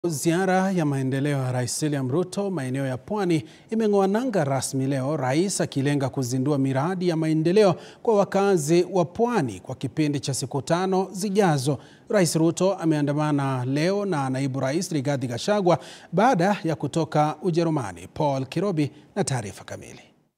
Ziara ya maendeleo ya Rais William Ruto maeneo ya Pwani imeng'oa nanga rasmi leo, rais akilenga kuzindua miradi ya maendeleo kwa wakazi wa Pwani kwa kipindi cha siku tano zijazo. Rais Ruto ameandamana leo na naibu rais Rigathi Gachagua baada ya kutoka Ujerumani. Paul Kirobi na taarifa kamili.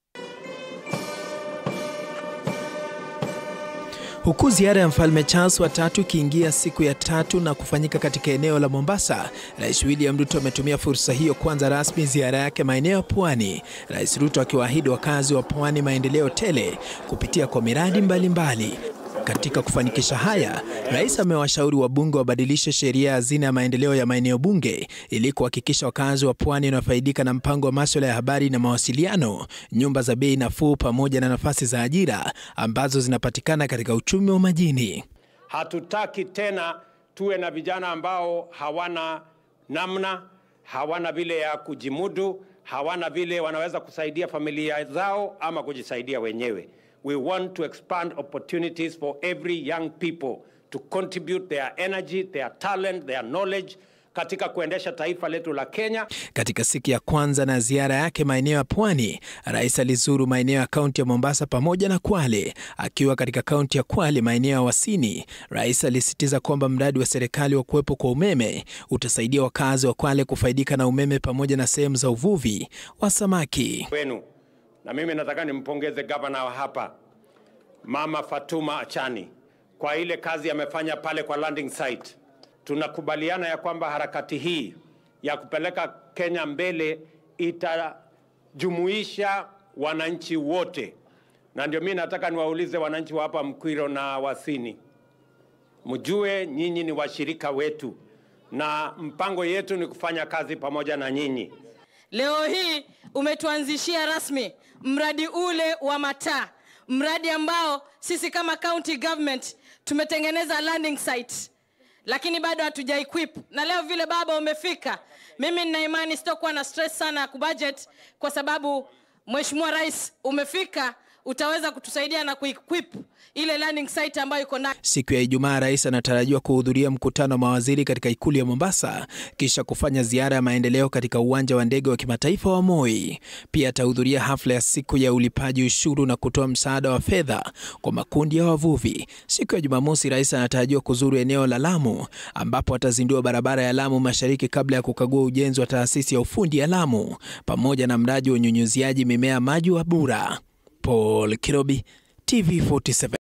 Huku ziara ya mfalme Charles wa tatu ikiingia siku ya tatu na kufanyika katika eneo la Mombasa, Rais William Ruto ametumia fursa hiyo kuanza rasmi ziara yake maeneo ya Pwani. Rais Ruto akiwaahidi wakazi wa Pwani maendeleo tele kupitia kwa miradi mbalimbali mbali. Katika kufanikisha haya, rais amewashauri wabunge wabadilishe sheria ya hazina ya maendeleo ya maeneo bunge ili kuhakikisha wakazi wa Pwani wanafaidika na mpango wa masuala ya habari na mawasiliano, nyumba za bei nafuu, pamoja na nafasi za ajira ambazo zinapatikana katika uchumi wa majini. Hatutaki tena tuwe na vijana ambao hawana namna, hawana vile ya kujimudu, hawana vile wanaweza kusaidia familia zao ama kujisaidia wenyewe. We want to expand opportunities for every young people to contribute their energy, their talent, their knowledge katika kuendesha taifa letu la Kenya. Katika siku ya kwanza na ziara yake maeneo ya Pwani, rais alizuru maeneo ya kaunti ya Mombasa pamoja na Kwale. Akiwa katika kaunti ya Kwale, maeneo ya Wasini, rais alisisitiza kwamba mradi wa serikali wa kuwepo kwa umeme utasaidia wakazi wa Kwale kufaidika na umeme pamoja na sehemu za uvuvi wa samaki wenu na mimi nataka nimpongeze gavana wa hapa Mama Fatuma Achani kwa ile kazi amefanya pale kwa landing site. Tunakubaliana ya kwamba harakati hii ya kupeleka Kenya mbele itajumuisha wananchi wote, na ndio mimi nataka niwaulize wananchi wa hapa Mkwiro na Wasini, mjue nyinyi ni washirika wetu na mpango yetu ni kufanya kazi pamoja na nyinyi. Leo hii umetuanzishia rasmi mradi ule wa mataa, mradi ambao sisi kama county government tumetengeneza landing site, lakini bado hatuja equip. Na leo vile baba umefika, mimi nina imani sitokuwa na stress sana ya kubudget, kwa sababu Mheshimiwa Rais umefika, utaweza kutusaidia na kuequip ile landing site ambayo iko ndani. Siku ya Ijumaa, rais anatarajiwa kuhudhuria mkutano wa mawaziri katika ikulu ya Mombasa, kisha kufanya ziara ya maendeleo katika uwanja wa ndege wa kimataifa wa Moi. Pia atahudhuria hafla ya siku ya ulipaji ushuru na kutoa msaada wa fedha kwa makundi ya wavuvi. Siku ya Jumamosi, rais anatarajiwa kuzuru eneo la Lamu, ambapo atazindua barabara ya Lamu Mashariki kabla ya kukagua ujenzi wa taasisi ya ufundi ya Lamu pamoja na mradi wa unyunyuziaji mimea maji wa Bura. Paul Kirobi, TV47.